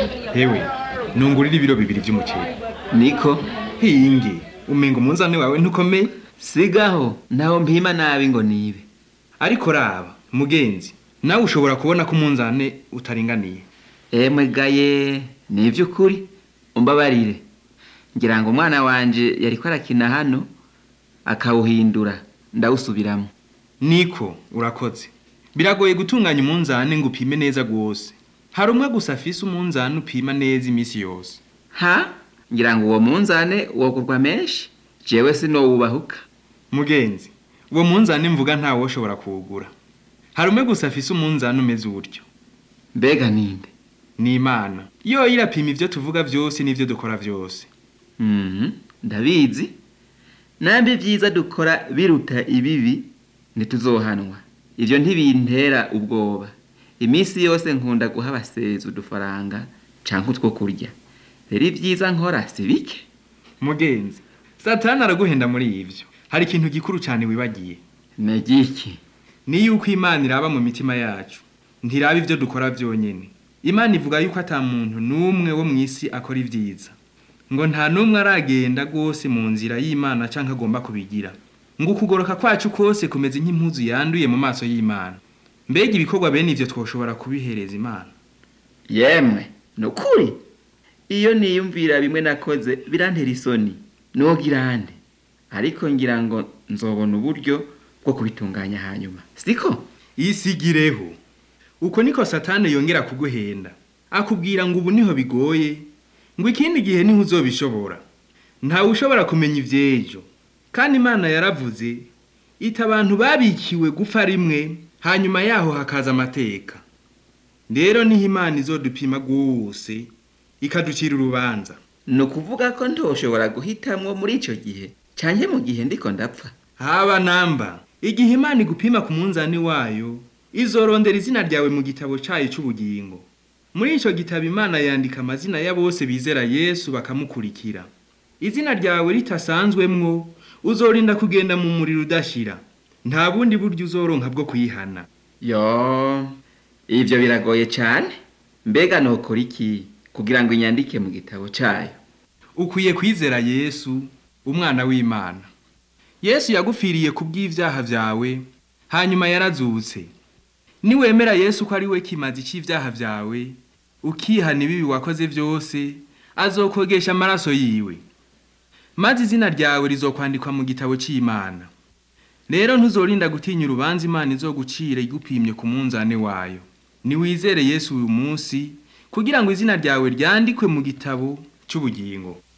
hewe nungurira ibiro bibiri vy'umuceri niko hinge umenga umunzane wawe ntukomeye sigaho ntaho mpima nabi ngo nibe ariko raba mugenzi nawe ushobora kubona ko umunzane utaringaniye emwe gaye ni ivy'ukuri umbabarire ngira ngo umwana wanje yariko arakina hano akawuhindura ndawusubiramo niko urakoze biragoye gutunganya umunzane ngo upime neza rwose hari umwe gusa afise umunzane upima neza iminsi yose ha ngira ngo uwo munzane wogurwa menshi jewe sinowubahuka mugenzi uwo munzane mvuga ntawe ushobora kuwugura hari umwe gusa afise umunzane umeze utyo mbega ninde ni imana yo irapima ivyo tuvuga vyose n'ivyo dukora vyose Mhm, ndabizi nambi vyiza dukora biruta ibibi ntituzohanwa ivyo ntibintera ubwoba iminsi yose nkunda guha abasezi udufaranga canke utwo kurya rero ivyiza nkora si bike mugenzi satani araguhenda muri ivyo hari ikintu gikuru cane wibagiye negiki ni yuko imana iraba mu mitima yacu ntiraba ivyo dukora vyonyene imana ivuga yuko ata muntu n'umwe wo mw'isi akora ivyiza ngo nta n'umwe aragenda rwose mu nzira y'imana canke agomba kubigira ngo ukugoroka kwacu kose kumeze nk'impuzu yanduye mu maso y'imana mbega ibikorwa bene ivyo twoshobora kubihereza imana yemwe nukuri iyo niyumvira bimwe nakoze birantera isoni nogira nde ariko ngira ngo nzobona uburyo bwo kubitunganya hanyuma siko isigireho uko niko satani yongera kuguhenda akubwira ngo ubu niho bigoye ngo ikindi gihe niho uzobishobora ntawe ushobora kumenya ivy'ejo kandi imana yaravuze ita abantu babikiwe gupfa rimwe hanyuma yaho hakaza amateka rero niho imana izodupima rwose ikaducira urubanza ni ukuvuga ko ntoshobora guhitamwo muri ico gihe canke mu gihe ndiko ndapfa haba namba igihe imana igupima ku munzani wayo izorondera izina ryawe mu gitabo cayo c'ubugingo muri ico gitabo imana yandika amazina ya bose bizera yesu bakamukurikira izina ryawe ritasanzwemwo uzorinda kugenda mu muriro udashira nta bundi buryo uzoronka bwo kuyihana yo ivyo biragoye cane mbega nokora iki kugira ngo inyandike mu gitabo cayo ukwiye kwizera yesu umwana w'imana yesu yagupfiriye ku bw'ivyaha vyawe hanyuma yarazutse niwemera yesu ko ari we kimazi c'ivyaha vyawe ukihana ibibi wakoze vyose azokogesha amaraso yiwe maze izina ryawe rizokwandikwa mu gitabo c'imana rero ntuzorinda gutinya urubanza imana izogucira igupimye ku munzane wayo niwizere yesu uyu munsi kugira ngo izina ryawe ryandikwe mu gitabo c'ubugingo